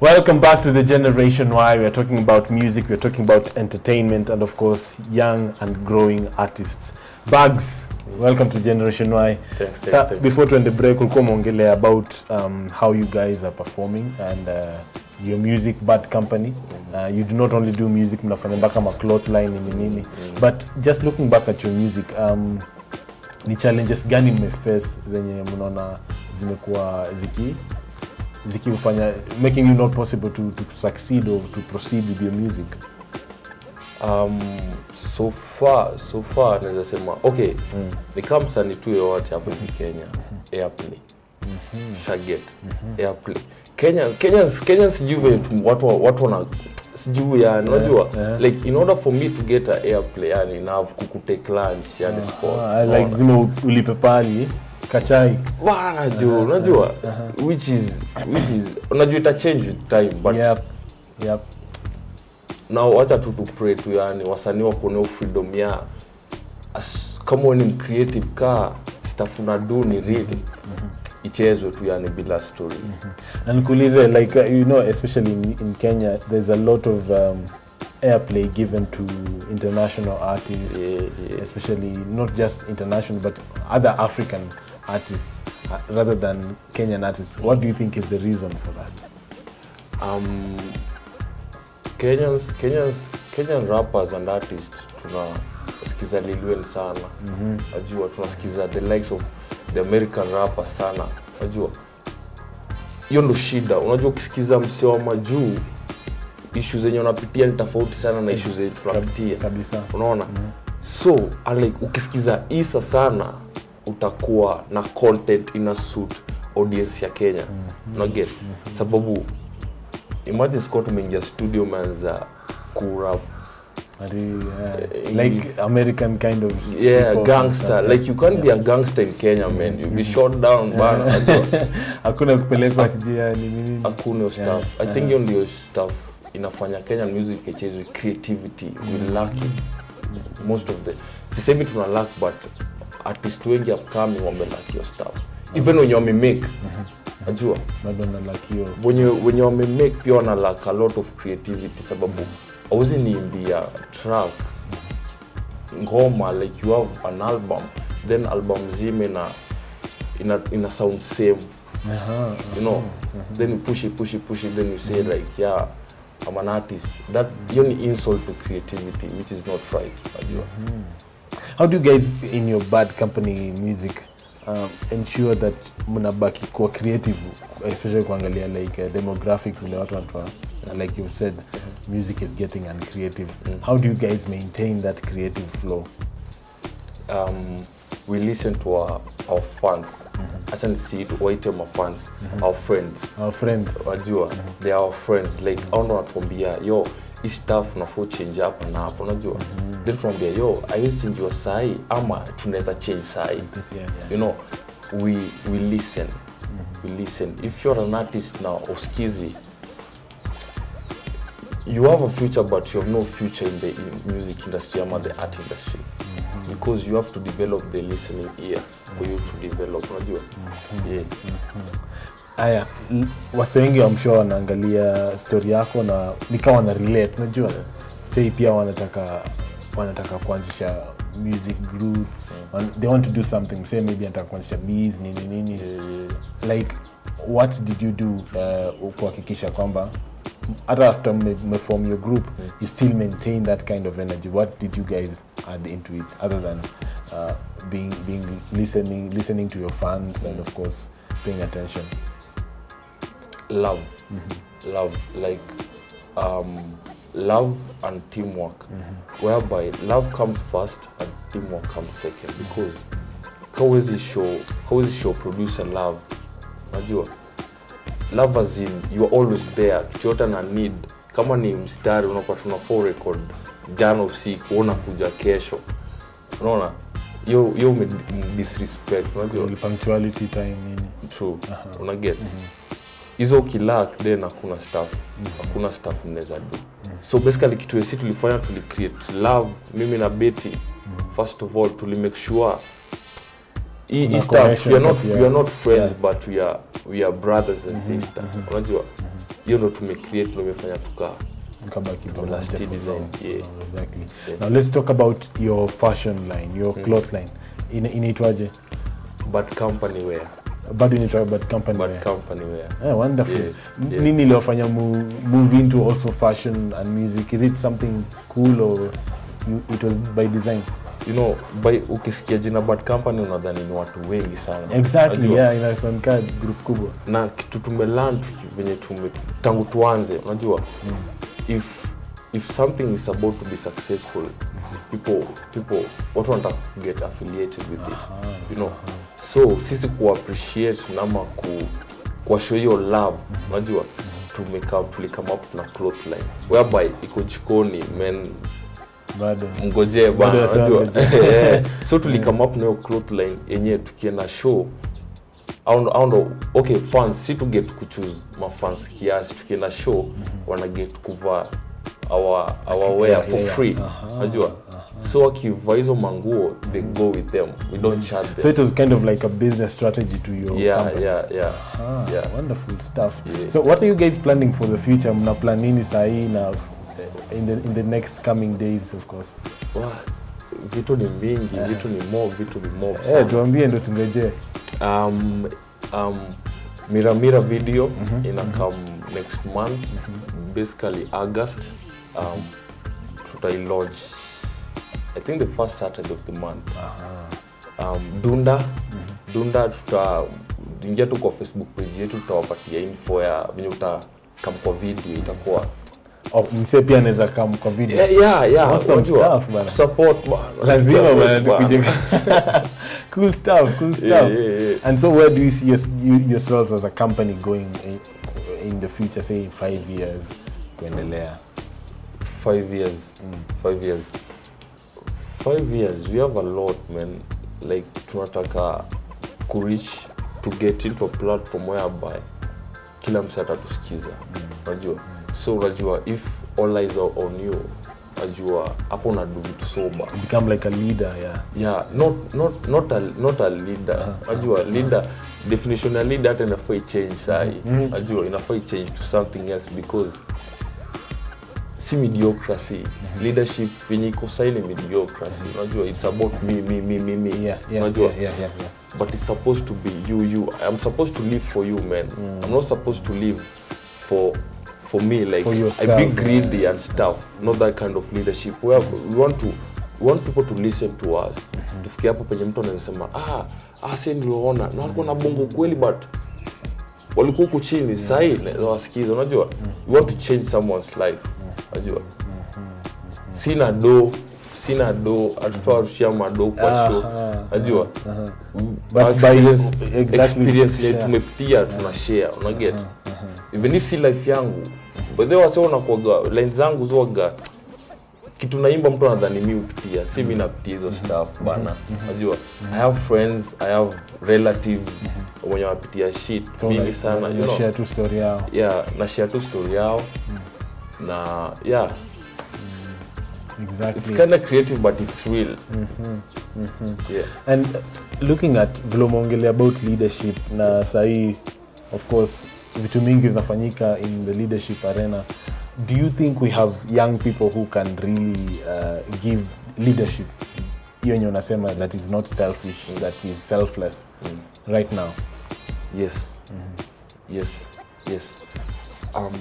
Welcome back to the Generation Y. We are talking about music, we are talking about entertainment, and of course, young and growing artists. Bags, welcome to Generation Y. Thanks, thanks, Sa, thanks. before tuende break, ulikuwa umeongelea about um, how you guys are performing and uh, your music bad company. Uh, you do not only do music, mnafanya mpaka maclot line ni nini. But just looking back at your music, um, ni challenges gani mmeface zenye mnaona zimekuwa ziki zikifanya making you not possible to, to succeed or to proceed with your music um, so far so far naweza sema okay Mm. ni kama msanii tu yoyote hapo hivi kenya airplay shaget airplay kenya kenyans kenyans sijui vile tu- watu watu wana sijui yani unajua yeah. like in order for me to get a airplay yani na kukutake lunch yani sport Ah, like zima u- ulipe pali kachai bana jo unajua which is which is unajua ita change with time but yep. Yep. na wacha tu tu pray tu yani wasanii wakuonea freedom ya as, kama wewe ni creative ka stuff una do ni real ichezwe tu yani bila story na nikuulize like uh, you know especially in, in kenya there's a lot of um, airplay given to international artists Yeah, yeah. especially not just international but other african artists uh, rather than kenyan artists what do you think is the reason for that um, Kenyans, Kenyans, Kenyan rappers and artists tunasikiza Lil Wayne sana najua tunasikiza the likes of the American rappers sana najua hiyo ndo shida unajua ukisikiza msee wa majuu ishu zenye unapitia ni tofauti sana na ishu zenye tunapitia kabisa unaona so unlike, ukisikiza isa sana utakuwa na content ina suit audience ya kenya unaget sababu imagine scott umeingia studio umeanza kurap Ati, uh, Eh, like american kind of yeah hip-hop and gangster stuff. like you can't be a gangster in kenya man you'll be shot down bana Unajua, hakuna kupelekwa sijia ni nini hakuna hiyo Yeah, stuff i think hiyo ndio stuff inafanya kenyan music icheze with creativity we lack it most of the sisemi tuna lack but artist wengi upcoming wamelack hiyo stuff even wenye wamemake najua bado na like hiyo wenye wenye wamemake pia wana lack a lot of creativity sababu auzi niimbia track ngoma like you have an album then album zima ina ina, ina sound same Aha. you know then you push it push it push it then you say like yeah i'm an artist that hiyo ni insult to creativity which is not right najua how do you guys in your bad company music um, ensure that mnabaki kuwa creative especially kuangalia like uh, demographic vile watu wanatoa like you said music is getting uncreative how do you guys maintain that creative flow um, we listen to our, our fans acha nisi waite ma fans our friends our friends wajua they are our friends like au ndo wanatuambia yo hii stuff nafaa change hapa na hapo unajua then tunaambia yo haiwezi chenjiwa sahi ama tunaweza change sahi That's- yeah, yeah. you know we we listen we listen if you're an artist now uskizi you have a future but you have no future in the in music industry ama the art industry because you have to develop the listening ear for you to develop unajua yeah haya l- wase wengi wamshoa wanaangalia story yako na nikawa wana relate unajua sei pia wanataka wanataka kuanzisha music group wan- they want to do something say maybe anataka kuanzisha bees nini nini like what did you do uh, kuhakikisha kwamba hata after mme- mmeform your group you still maintain that kind of energy what did you guys add into it other than uh, being being listening listening to your fans and of course paying attention love love like um, love and teamwork whereby love comes first and teamwork comes second because kawezi show kawezi show producer love najua love as in you are always there kitu yote na need kama ni mstari unapata unafaa record jana usiku una kuja kesho unaona hiyo hiyo ume- disrespect unajua punctuality time nini true una get hizo ukilak then hakuna staff hakuna staff mnaweza do so basically kitu esi tulifanya tulicreate love mimi na beti first of all tulimake sure hii Kuna hii stuff connection we are not, kati ya- we are not friends yeah. but we are, we are brothers and sisters unajua hiyo ndo tumecreate ndo imefanya tukaa Mkabaki pamoja Last for design, long. yeah. Oh, exactly. Yeah. Now let's talk about your fashion line, your cloth line. Ina- Inaitwaje? but company wear Bado inaitwa Bad Company. but wear. company wear Yeah, wonderful. Yeah, N- yeah. Nini iliwafanya mu- move into also fashion and music? Is it something cool or you, it was by design? you know by ukisikia jina bad company unadhani ni watu wengi sana Exactly, Unajua? yeah, inasonika group kubwa. na kitu tumelan venye tume tangu tuanze unajua if if something is about to be successful people people watu wanataka get affiliated with it you know so sisi kuappreciate nama ku kuwashow hiyo love unajua tumeka tulikame up na cloth line whereby iko jikoni men Bado. mgojee bana Bado wasema unajua ngojee. Eh, so tulikame up na hiyo cloth line yenyewe tukienda show au ndo- au ndo okay fans si to get kuchoose mafans kiasi tukienda show wana get kuvaa our, our wear Yeah, for yeah, free yeah. Aha, unajua so wakivaa hizo manguo they go with them we don't charge them So it was kind of like a business strategy to your yeah, company. yeah, yeah, Ah, yeah. wonderful stuff. Yeah. So what are you guys planning for the future? Mna plan nini sahi na in the, in the next coming days of course. Wah, vitu ni mingi vitu ni mob vitu ni mob Eh, sana. tuambie ndo tungojee. um, um, Mira Mira video ina come next month basically August um, tutai launch I think the first Saturday of the month um, Dunda Dunda tuta ingia tu kwa Facebook page yetu tutawapatia info ya venye uta come kwa video itakuwa Oh, mse pia anaweza come kwa video. yeah, yeah, yeah. Awesome unajua, stuff, bana. support bana. lazima Support bana bana. tukuje cool stuff cool stuff Yeah, yeah, yeah. and so where do you see your, you, yourselves as a company going in, in the future say five years kuendelea five years five years five years we have a lot man like tunataka kureach to get into a platform whereby kila mse atatusikiza unajua so unajua if all eyes are on you unajua hapo unadu vitu soba become like a leader yeah yeah not not not a, not a leader unajua leader definition ya leader hata inafaa ichange sahi unajua inafaa ichange to something else because si mediocracy leadership yenye iko sahi ni mediocracy unajua it's about me me me me me yeah yeah unajua yeah yeah, yeah, yeah. but it's supposed to be you you i'm supposed to live for you man i'm not supposed to live for for me like For i yourself, be yeah. greedy and stuff not that kind of leadership we, have, we want to we want people to listen to us tufikie hapo penye mtu anaweza sema ah ah si niliona na walikuwa na bongo kweli but walikuwa huku chini sahii naweza wasikiza unajua we want to change someone's life unajua sina do sina do hatutawarushia mado kwa show Aha, unajua But Our by- experience, exactly, experience yenye share. tumepitia tuna share unaget even if si life yangu but then wase wanakuaga line zangu zuaga kitu naimba mtu anadhani mi upitia si mi napitia hizo stuff bana najua i have friends i have relatives wenye wanapitia shit So mingi like, sana you you know share tu story yao yeah na share tu story yao na yeah exactly it's kind of creative but it's real yeah and uh, looking at vile umeongelea about leadership na sahii of course vitu mingi zinafanyika in the leadership arena do you think we have young people who can really uh, give leadership hiyo enye unasema that is not selfish that is selfless right now yes yes yes um,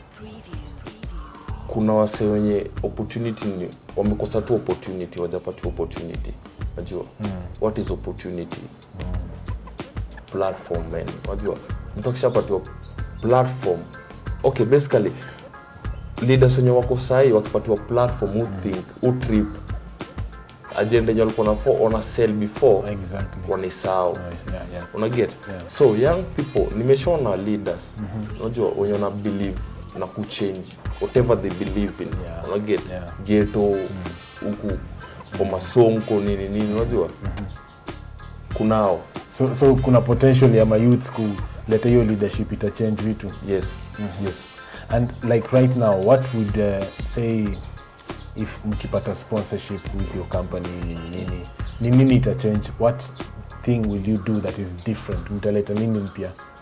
kuna wase wenye opportunity ni wamekosa tu opportunity wajapati opportunity najua what is opportunity platform man najua mtu akishapatiwa platform okay basically leaders wenye wako sahii wakipatiwa platform who think who trip agenda yenye walikuwa nafo wana sell before exactly wanaisahau yeah, yeah. unaget Yeah. so young people nimeshaona leaders unajua wenye wana believe na kuchange whatever they believe in Yeah. unaget Yeah. geto huku kwa masonko nini nini unajua kunao so, so kuna potential ya mayouth kuleta hiyo leadership itachange vitu yes yes and like right now what would uh, say if mkipata sponsorship with your company nini nini ni nini ita change what thing will you do that is different mtaleta nini mpya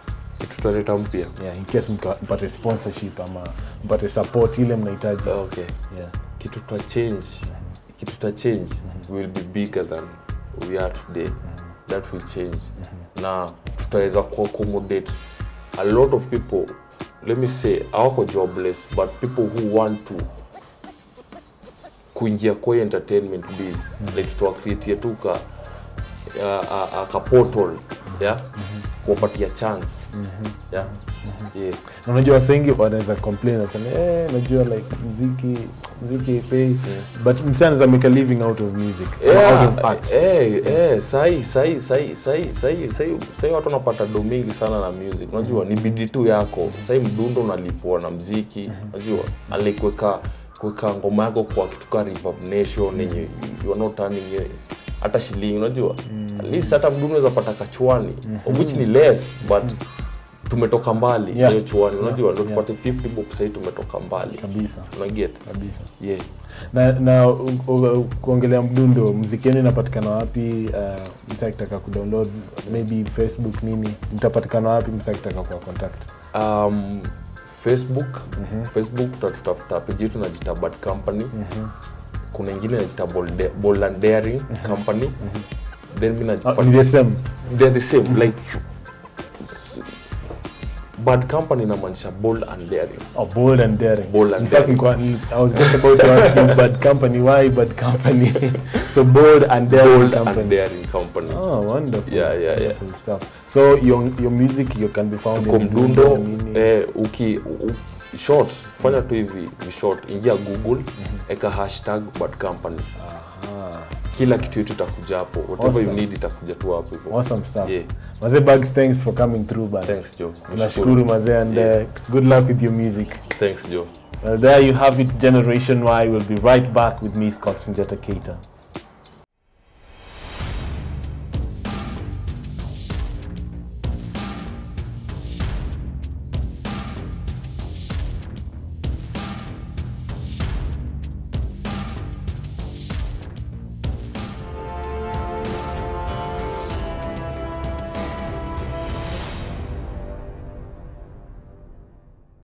kitu tutaleta mpya yeah, in case mka- mpate sponsorship ama mpate support ile mnahitaji okay yeah. kitu tuta change kitu tuta change will be bigger than we are today that will change na tutaweza kuaccommodate a lot of people let me say awako jobless but people who want to kuingia kwa hii entertainment biz like tutawakreatia tu ka a, a, a, ka portal yeah kuwapatia chance yeah yeah Na unajua wase wengi wanaweza complain waseme eh, najua like mziki mziki pay but msee anaweza make a living out of music ama out of art eh, eh, sahi sahi sahi sahi sahi sahi sahi watu wanapata do mingi sana na music unajua ni bidii tu yako sahi mdundo unalipwa na mziki unajua ali kuweka kuweka ngoma yako kwa kitu ka Reverb Nation yenye you are not earning ye- hata shilingi unajua at least hata mdundo unaweza pata kachwani of which ni less but tumetoka mbali Yeah. hiyo chuani unajua ndo Yeah. tupate 50 bob sahii tumetoka mbali kabisa unaget kabisa yeah na na u- u- kuongelea mdundo mziki yenu inapatikana wapi uh, msa akitaka kudownload maybe facebook nini mtapatikana wapi msa akitaka kuwa contact um, facebook facebook utatutafuta peji yetu najita bad company kuna ingine najita Bold- bold and daring company then mi uh, najipata ni the same they're the same like bad company inamaanisha bold and daring Oh, bold and daring. Bold and In fact, daring. nilikuwa- I was just about to ask you, bad company, why bad company? so bold and daring bold company. and daring company Oh, wonderful. Yeah, yeah, yeah. Wonderful stuff. So your your music you can be found kwa in mdundo nini? eh, uki u, u- short fanya tu hivi ni short ingia google eka hashtag bad company Aha. kila kitu yetu itakuja hapo whatever Awesome. you need itakuja tu hapo hivyo Awesome stuff. Yeah. Mazee Bugs, thanks for coming through, bud. thanks joe Nashukuru mazee and Yeah. uh, good luck with your music. thanks joe Well, there you have it, Generation Y. We'll be right back with me, Scott Sinjata Keita.